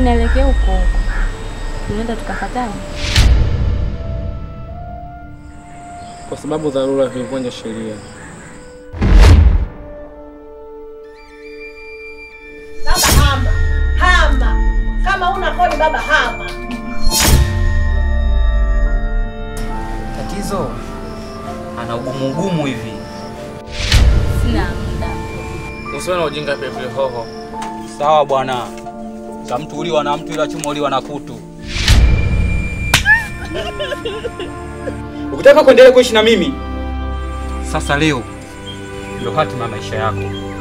naelekea huko huko, tunaenda tukafatana. Kwa sababu dharura vimevunja sheria. Baba hama, hama. Kama una kodi baba hama. Tatizo ana ugumu ugumu hivi. Sina muda. Usiwe na ujinga pilipili hoho. Sawa bwana, za mtu uliwa na mtu, ila chuma uliwa na kutu. Ukitaka kuendelea kuishi na mimi, sasa leo ndio hatima ya maisha yako.